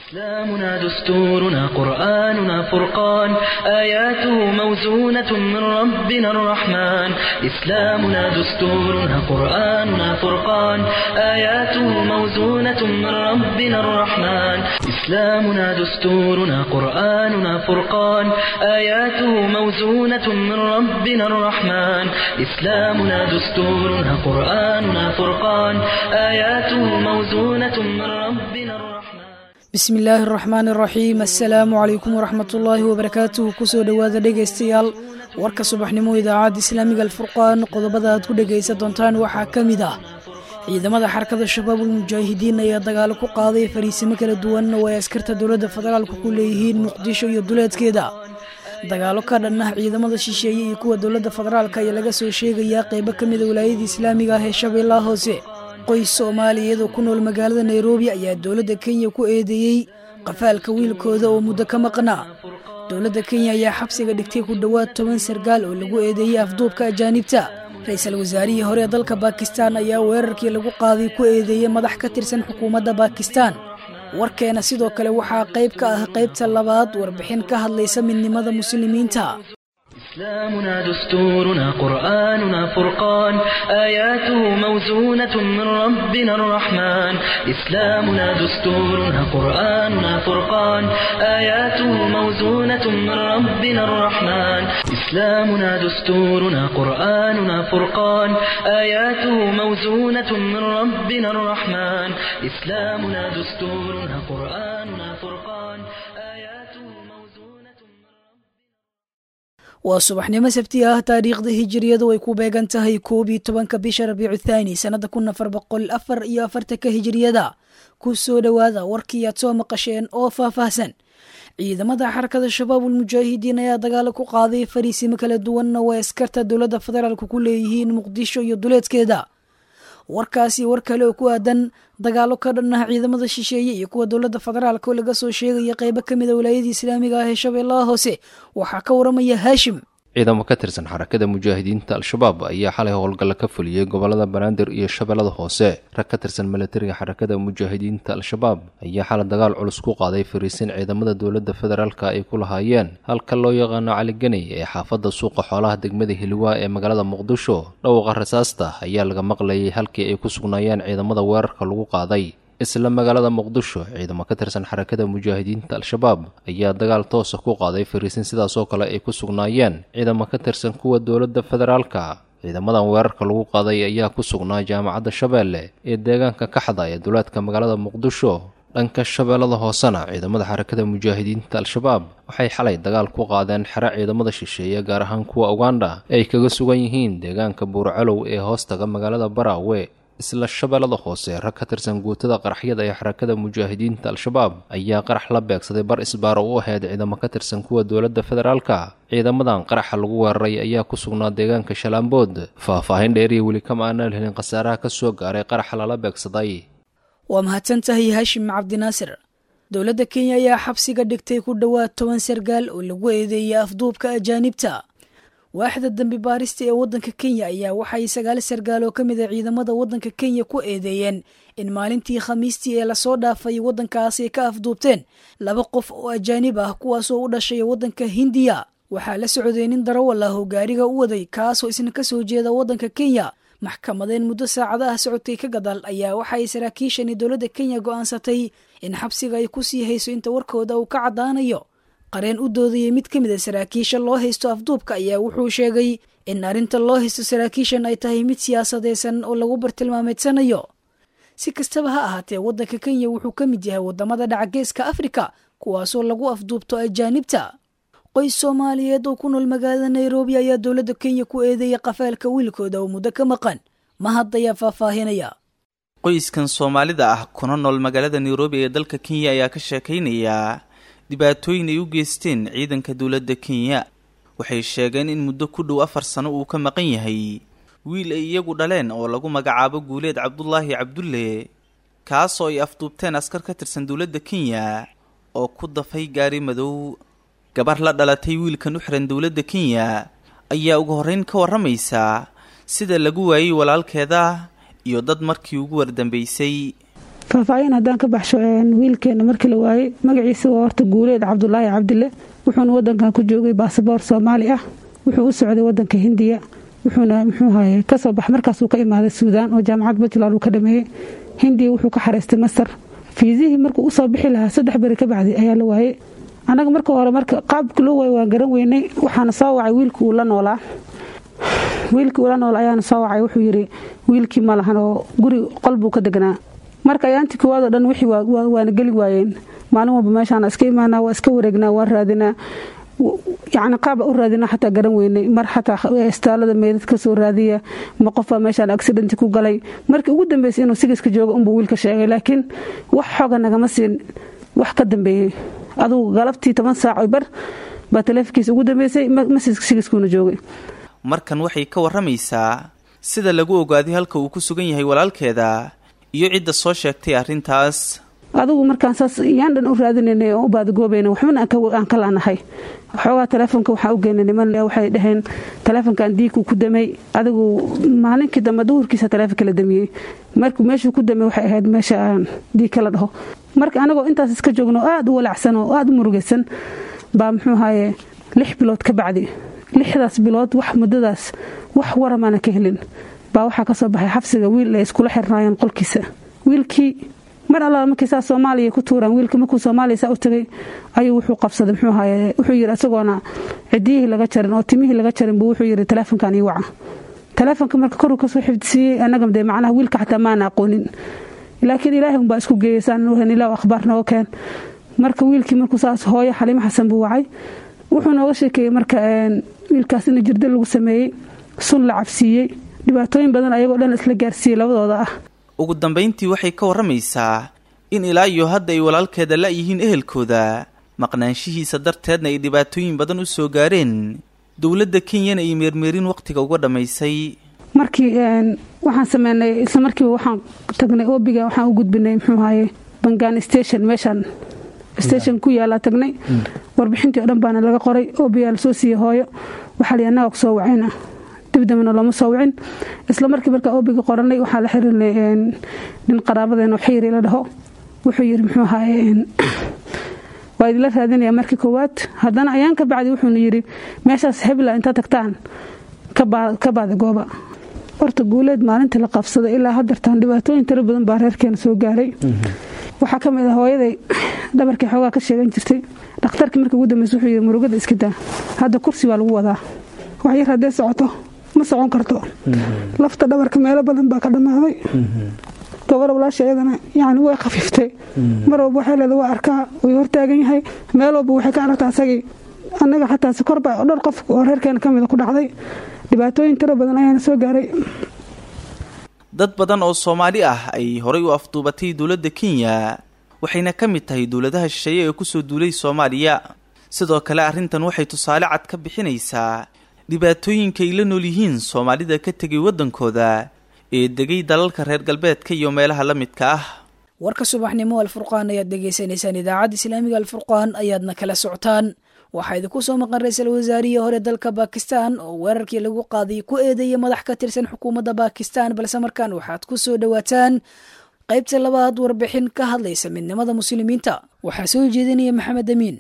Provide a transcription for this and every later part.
إسلامنا دستورنا قرآننا فرقان آياته موزونة من ربنا الرحمن إسلامنا دستورنا قرآننا فرقان آياته موزونة من ربنا الرحمن إسلامنا دستورنا قرآننا فرقان آياته موزونة من ربنا الرحمن إسلامنا دستورنا قرآننا فرقان آياته موزونة من ربنا الرحمن bismi illaahi araxmaani araxiim assalaamu calaykum waraxmat ullaahi wabarakaatuhu kusoo dhowaada dhegaystayaal warka subaxnimo idaacadda islaamiga alfurqaan qodobada aad ku dhegaysan doontaan waxaa ka mid ah ciidamada xarakada shabaabul mujaahidiin ayaa dagaalo ku qaaday fariisimo kala duwan oo ay askarta dowladda federaalka ku leeyihiin muqdisho iyo duleedkeeda dagaalo ka dhan ah ciidamada shisheeye iyo kuwa dowladda federaalka ayaa laga soo sheegayaa qeybo ka mida wilaayada islaamiga ah ee shabeellaha hoose qoys soomaaliyeed oo ku nool magaalada nairobi ayaa dowladda kenya ku eedeeyey qafaalka wiilkooda oo muddo ka maqnaa dowladda kenya ayaa xabsiga dhigtay ku dhowaad toban sargaal oo lagu eedeeyey afduubka ajaanibta ra-iisul wasaarihii hore ee dalka baakistaan ayaa weerarkii lagu qaaday ku eedeeyey madax ka tirsan xukuumadda baakistaan warkeena sidoo kale waxaa qayb ka ah qaybta labaad warbixin ka hadlaysa midnimada muslimiinta إسلامنا دستورنا قرآننا فرقان آياته موزونة من ربنا الرحمن إسلامنا دستورنا قرآننا فرقان آياته موزونة من ربنا الرحمن إسلامنا دستورنا قرآننا فرقان آياته موزونة من ربنا الرحمن إسلامنا دستورنا قرآننا فرقان آياته موزونة من waa subaxnimo sabti ah taariikhda hijiriyadu ay ku beegan tahay koob iyo tobanka bisha rabiicu thaani sannada kun afar boqol afar iyo afartanka hijiriyada ku soo dhowaada warkii aad soo maqasheen oo faahfaahsan ciidamada xarakada shabaabul mujaahidiin ayaa dagaalo ku qaaday fariisimo kala duwanna oo ay askarta dowladda federaalka ku leeyihiin muqdisho iyo duleedkeeda warkaasi war kale oo ku aadan dagaalo ka dhan ah ciidamada shisheeye iyo kuwa dowladda federaalka oo laga soo sheegaya qeybo ka mid a wilaayadii islaamiga ah ee shabeellaha hoose waxaa ka waramaya haashim ciidamo ka tirsan xarakada mujaahidiinta al-shabaab ayaa xalay howlgalla ka fuliyey gobolada banaadir iyo shabeellada hoose rag ka tirsan milatariga xarakada mujaahidiinta al-shabaab ayaa xalay dagaal culus ku qaaday fariisin ciidamada dowladda federaalka ay ku lahaayeen halka loo yaqaano caliganey ee xaafadda suuqa xoolaha degmada hiliwaa ee magaalada muqdisho dhowqa rasaasta ayaa laga maqlayay halkii ay ku sugnaayeen ciidamada weerarka lagu qaaday isla magaalada muqdisho ciidamo ka tirsan xarakada mujaahidiinta al-shabaab ayaa dagaal toosa ku qaaday fariisin sidaasoo kale ay ku sugnaayeen ciidamo ka tirsan kuwa dowladda federaalka ciidamadan weerarka lagu qaaday ayaa ku sugnaa jaamacadda shabeelle ee deegaanka kaxda ee duleedka magaalada muqdisho dhanka shabeellada hoosena ciidamada xarakada mujaahidiinta al-shabaab waxay xalay dagaal ku qaadeen xero ciidamada shisheeye gaar ahaan kuwa uganda ay kaga sugan yihiin deegaanka buurcalow ee hoostaga magaalada baraawe isla shabeellada hoose rag ka tirsan guutada qaraxyada ee xarakada mujaahidiinta al-shabaab ayaa qarax la beegsaday bar isbaaro u ahayd ciidamo ka tirsan kuwa dowladda federaalka ciidamadan qaraxa lagu weeraray ayaa ku sugnaa deegaanka shalaambood faah-faahin dheeriya weli kama aanaan helin khasaaraha ka soo gaaray qaraxa lala beegsaday waa mahadsan tahay haashim cabdinaasir dowladda kenya ayaa xabsiga dhigtay ku dhowaad toban sargaal oo lagu eedeeyay afduubka ajaanibta waaxda dambi baarista ee waddanka kenya ayaa waxay sagaal sargaal oo ka mid a ciidamada waddanka kenya ku eedeeyeen in maalintii khamiistii ee lasoo dhaafay waddankaas ay ka afduubteen laba qof oo ajaanib ah kuwaasoo u dhashay waddanka hindiya waxaa la socday nin darawal ah oo gaariga u waday kaasoo isna ka soo jeeda waddanka kenya maxkamadeen muddo saacadaha socotay ka gadaal ayaa waxay saraakiishani dowladda kenya go'aansatay in xabsiga ay ku sii hayso inta warkooda uu ka caddaanayo qareen u doodayay mid ka mid a saraakiisha loo haysto afduubka ayaa wuxuu sheegay in arrinta loo haysto saraakiishan ay tahay mid siyaasadeysan oo lagu bartilmaameedsanayo si kastaba ha ahaatee waddanka kenya wuxuu ka mid yahay waddamada dhacageeska afrika kuwaasoo lagu afduubto ajaanibta qoys soomaaliyeed oo ku nool magaalada nairobi ayaa dowladda kenya ku eedeeyay qafaalka wiilkooda oo muddo ka maqan ma haddayaa faahfaahinaya qoyskan soomaalida ah kuna nool magaalada nairobi ee dalka kenya ayaa ka sheekaynaya dhibaatooyin ay u geysteen ciidanka dowladda kenya waxay sheegeen in muddo ku dhow afar sano uu ka maqan yahay wiil ay iyagu dhaleen oo lagu magacaabo guuleed cabdulaahi cabdulle kaasoo ay afduubteen askar ka tirsan dowladda kenya oo ku dafay gaari madow gabar la dhalatay wiilkan u xiran dowladda kenya ayaa ugu horreyn ka warramaysa sida lagu waayey walaalkeeda iyo dad markii ugu wardambaysay faahfaahin haddaan ka baxsho wiilkeena markii la waayey magaciisa waa horta guuleed cabdulaahi cabdile wuxuuna wadankan ku joogay baasaboor soomaali ah wuxuu u socday wadanka hindiya wuxuuna muxuu haye kasoo bax markaasuu ka imaaday suudaan oo jaamacad puntland uu ka dhameeyey hindiya wuxuu ka xareystay masar fiisihii markuu usoo bixi lahaa saddex beri ka bacdi ayaa la waayey annaga marka hore marka qaabka loo waayo waan garan weynay waxaana soo wacay wiilkii uu la noolaa wiilkii ula nool ayaana soo wacay wuxuu yidhi wiilkii ma lahan oo guri qol buu ka degnaa marka ayaantii koowaadoo dhan wixii waana geli waayeen maalin walba meeshaana iska imaanaa waa iska wareegnaa waan raadinaa yacni qaaba u raadina xataa garan weynay mar xataa istaalada meydad ka soo raadiya ma qofbaa meeshaan accidenti ku galay markii ugu dambeysay inuu sigiska joogo unbuu wiilka sheegay laakiin wax xooga nagama siin wax ka dambeeyey adugu galabtii toban saac bar baa taleefonkiisa ugu dambeysay sigiskuuna joogay markan waxay ka warramaysaa sida lagu ogaaday halka uu ku sugan yahay walaalkeeda iyo cidda soo sheegtay arrintaas adugu markaan saas yaan dhan u raadinaynay oo u baadagoobayna waxbana aan ka laanahay xoogaa taleefonka waxaa u geynay niman waxay dhaheen taleefonkan diigkuu ku damay adigu maalinkii dambe duhurkiisa taleefonka la damiyey markuu meeshuu ku damay waxay ahayd meesha aan diig kala dhaho marka anagoo intaas iska joogno aada u walacsan oo aada u murugaysan baa muxuu ahaye lix bilood ka bacdi lixdaas bilood wax muddadaas wax waramaana ka helin baa waxaa ka soo baxay xabsiga wiil ay iskula xirnaayeen qolkiisa wiilkii mar allaala markii saa soomaaliya ku tuuraan wiilka markuu soomaaliya saa u tagay ayuu wuxuu qabsaday muxuu ahaye wuxuu yidhi isagoona cidiyihii laga jarin oo timihii laga jarin buu wuxuu yidhi taleefonkan ii waca taleefonka marka koruu kasoo xifdisiiyey annaga dee macnaha wiilka xataa maana aqoonin laakiin ilaahay unbaa isku geeyey saan nuuhan ilaa akhbaar nooga keen marka wiilkii markuu saas hooyo xaliimo xasan buu wacay wuxuu nooga sheekeeyey marka wiilkaas in jirda lagu sameeyey sun la cabsiiyey dhibaatooyin badan ayagoo dhan isla gaarsiiyey labadooda ah ugu dambayntii waxay ka warramaysaa in ilaa iyo hadda ay walaalkeeda la-yihiin ehelkooda maqnaanshihiisa darteedna ay dhibaatooyin badan u soo gaareen dowladda kenyana ay meermeerin wakhtiga uga dhammaysay markii waxaan sameynay isla markiiba waxaan tagnay oobiga waxaan u gudbinay muxuu ahaye bangaan station meeshaan station ku yaalaa tagnay warbixintii o dhan baana laga qoray oobigaa lasoo siiyey hooyo waxaa li annaga kusoo wacayna dibdambana looma soo wicin isla markii markaa oobiga qoranay waxaa la xirinay nin qaraabadeeno xiiri la dhaho wuxuu yidhi muxuu ahaye waa idinla raadinaya markii koowaad haddana ayaan ka bacdi wuxuuna yidhi meeshaas hebla intaad tagtaan ka baadi gooba horta guuleed maalintii la qabsaday ilaa hadeertaan dhibaatooyin tiro badan baa reerkeena soo gaaray waxaa ka mid ah hooyaday dhabarkii xoogaa ka sheegan jirtay dhakhtarkii markii ugu dambeysa wuxuu yidhi murugada iska daa hadda kursi baa lagu wadaa wax yar haddee socoto ma socon karto lafta dhabarka meelo badan baa ka dhammaaday gabar walaasha iyadana yacni way khafiiftay mar walba waxay leeda waa arkaa way hortaagan yahay meel walba waxay ka aragtaa asagii annaga xataa sikorba dhowr qof oo reerkeena ka mida ku dhacday dhibaatooyin tiro badan ayaana soo gaaray dad badan oo soomaali ah ay horay u afduubatay dowladda kenya waxayna ka mid tahay dowladaha shisheeye ee kusoo duulay soomaaliya sidoo kale arrintan waxay tusaale cad ka bixinaysaa dhibaatooyinka ay la nool yihiin soomaalida ka tegay waddankooda ee degay dalalka reer galbeedka iyo meelaha la midka ah warka subaxnimo alfurqaan ayaad dhegaysanaysaan idaacadda islaamiga alfurqaan ayaadna kala socotaan waxaa idinku soo maqan ra-iisul wasaarihii hore dalka bakistan oo weerarkii lagu qaaday ku eedeeyay madax ka tirsan xukuumadda bakistan balse markaan waxaad ku soo dhowaataan qaybta labaad warbixin ka hadlaysa midnimada muslimiinta waxaa soo jeedinaya maxamed amiin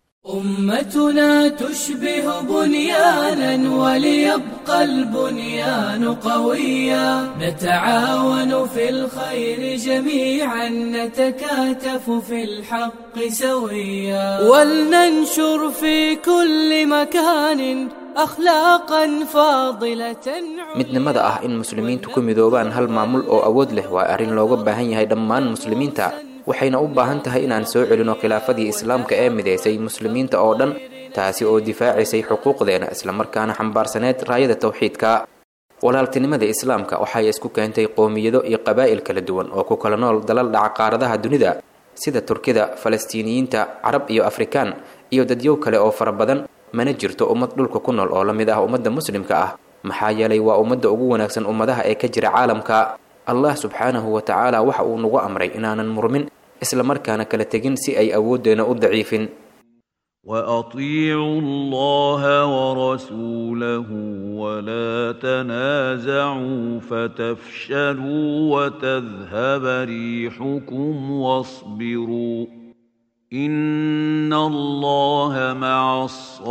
أمتنا تشبه بنيانا وليبقى البنيان قويا نتعاون في الخير جميعا نتكاتف في الحق سويا ولننشر في كل مكان أخلاقا فاضلة midnimada ah in muslimiintu ku midoobaan hal maamul oo awood leh waa arrin looga baahan yahay dhammaan muslimiinta waxayna u baahan tahay inaan soo celino khilaafadii islaamka ee midaysay muslimiinta oo dhan taasi oo difaacaysay xuquuqdeena islamarkaana xambaarsaneed raayada tawxiidka walaaltinimada islaamka waxay isku keentay qoomiyado iyo qabaa'il kala duwan oo ku kala nool dalal dhaca qaaradaha dunida sida turkida falastiiniyiinta carab iyo afrikaan iyo dadyow kale oo fara badan mana jirto ummad dhulka ku nool oo la mid ah ummadda muslimka ah maxaa yeelay waa ummadda ugu wanaagsan ummadaha ee ka jira caalamka allah subxaanahu wa tacaala waxa uu nagu amray inaanan murmin islamarkaana kala tegin si ay awooddeena u daciifin واطيعوا الله ورسوله ولا تنازعوا فتفشلوا وتذهب ريحكم واصبروا ان الله مع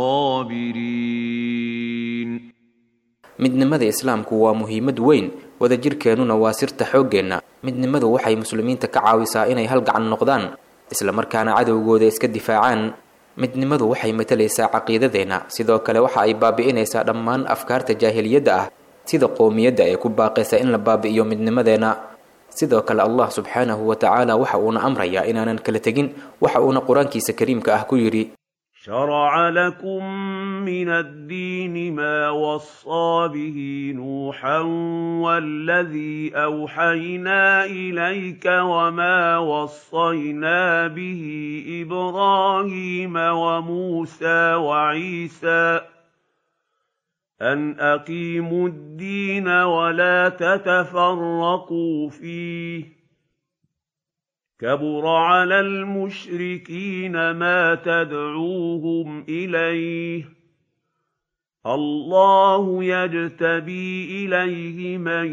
الصابرين midnimada islaamku waa muhiimad weyn wadajirkeennuna waa sirta xooggeenna midnimadu waxay muslimiinta ka caawisaa inay hal gacan noqdaan islamarkaana cadowgooda iska difaacaan midnimadu waxay matalaysaa caqiidadeenna sidoo kale waxa ay baabi'inaysaa dhammaan afkaarta jaahiliyadda ah sida qoomiyadda ee ku baaqaysa in la baabi'iyo midnimadeenna sidoo kale allah subxaanahu wa tacaala waxa uuna amrayaa inaanan kala tegin waxa uuna qur-aankiisa kariimka ah ku yidhi شرع لكم من الدين ما وصى به نوحا والذي أوحينا إليك وما وصينا به إبراهيم وموسى وعيسى أن أقيموا الدين ولا تتفرقوا فيه كبر على المشركين ما تدعوهم إليه الله يجتبي إليه من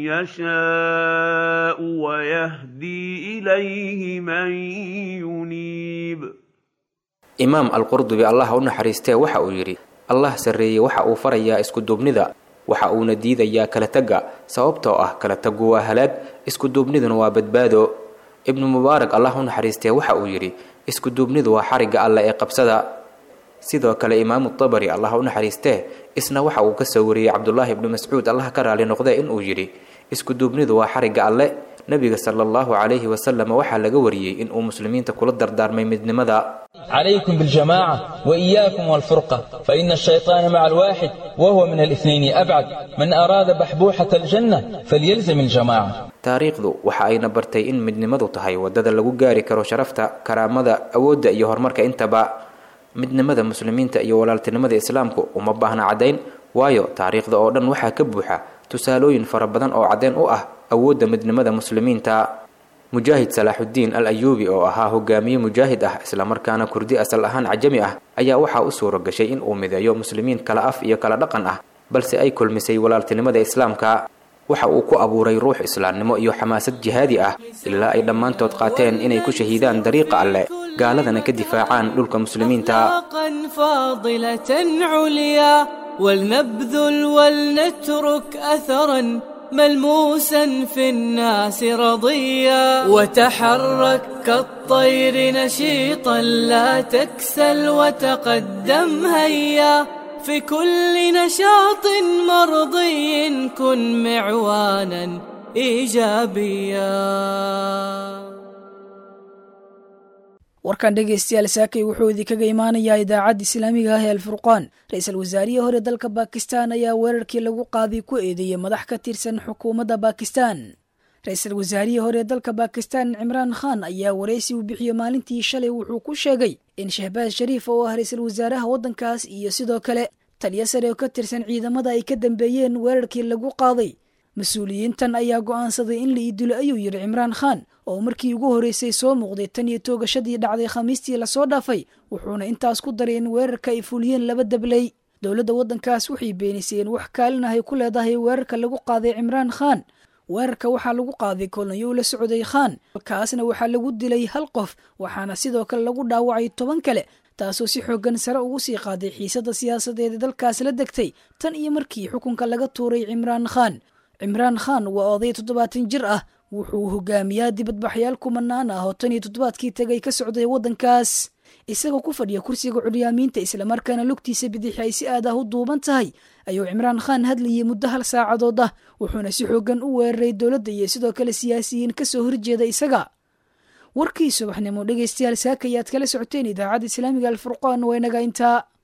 يشاء ويهدي إليه من ينيب imaam alqurdubi allah u naxariistee waxa uu yidhi allah sarreeyey waxa uu farayaa iskuduubnida waxa uuna diidayaa kala tagga sababtoo ah kala taggu waa halaag iskuduubniduna waa badbaado ibnu mubaarak allah u naxariistee waxa uu yidhi iskuduubnidu waa xarigga alle ee qabsada sidoo kale imaamu tabari allah u naxariistee isna waxa uu ka soo wariyey cabdulaahi ibnu mascuud allah ka raali noqdee inuu yidhi iskuduubnidu waa xarigga alle nebiga sala allahu calayhi wasalam waxaa laga wariyey inuu muslimiinta kula dardaarmay midnimada عليكم بالجماعة وإياكم والفرقة فإن الشيطان مع الواحد وهو من الاثنين أبعد من أراد بحبوحة الجنة فليلزم الجماعة taariikhdu waxa ayna bartay in midnimadu tahay waddada lagu gaari karo sharafta karaamada awoodda iyo horumarka intaba midnimada muslimiinta iyo walaaltinimada islaamku uma baahna caddayn waayo taariikhda oo dhan waxaa ka buuxa tusaalooyin fara badan oo caddeyn u ah awoodda midnimada muslimiinta mujaahid salaaxuddiin al ayuubi oo ahaa hogaamiye mujaahid ah islamarkaana kurdi asal ahaan cajami ah ayaa waxaa u suuro gashay in uu mideeyo muslimiin kala af iyo kala dhaqan ah balse ay kulmisay walaaltinimada islaamka waxa uu ku abuuray ruux islaamnimo iyo xamaasad jihaadi ah ilaa ay dhammaantood qaateen inay ku shahiidaan dariiqa alleh gaaladana ka difaacaan dhulka muslimiinta فاضلة عليا ولنبذل ولنترك أثرا ملموسا في الناس رضيا وتحرك كالطير نشيطا لا تكسل وتقدم هيا في كل نشاط مرضي كن معوانا ايجابيا warkan dhegaystayaal saakay wuxuu idinkaga imaanayaa idaacadda islaamiga ah ee alfurqaan ra-iisul wasaarihii hore dalka baakistan ayaa weerarkii lagu qaaday ku eedeeyey madax ka tirsan xukuumadda baakistan ra-iisul wasaarihii hore dalka baakistan cimraan khan ayaa waraysi uu bixiyo maalintii shalay wuxuu ku sheegay in shahbaaz shariif oo ah ra-iisul wasaaraha waddankaas iyo sidoo kale taliyo sare oo ka tirsan ciidamada ay ka dambeeyeen weerarkii lagu qaaday mas-uuliyiintan ayaa go'aansaday in la iidilo ayuu yidhi cimraan khan oo markii ugu horreysay soo muuqday tan iyo toogashadii dhacday khamiistii lasoo dhaafay wuxuuna intaas ku daray in weerarka ay fuliyeen laba dabley dowladda waddankaas waxay beenisay in wax kaalin ahay ku leedahay weerarka lagu qaaday cimraan khan weerarka waxaa lagu qaaday kolonyo la socday khan kaasna waxaa lagu dilay hal qof waxaana sidoo kale lagu dhaawacay toban kale taasoo si xoogan sare ugu sii qaaday xiisadda siyaasadeed ee dalkaas la degtay tan iyo markii xukunka laga tuuray cimraan khan cimraan khan waa oday toddobaatan jir ah wuxuu hogaamiyaa dibadbaxyaal kumanaan ah oo tan iyo toddobaadkii tegay ka socday waddankaas isagoo ku fadhiya kursiga curyaamiinta islamarkaana lugtiisa bidixi ay si aad ah u duuban tahay ayuu cimraan khan hadlayay muddo hal saacadood ah wuxuuna si xoogan u weeraray dowladda iyo sidoo kale siyaasiyiin kasoo horjeeda isaga warkii subaxnimo dhegaystayaal saaka ayaad kala socoteen idaacadda islaamiga alfurqaan waa inaga intaa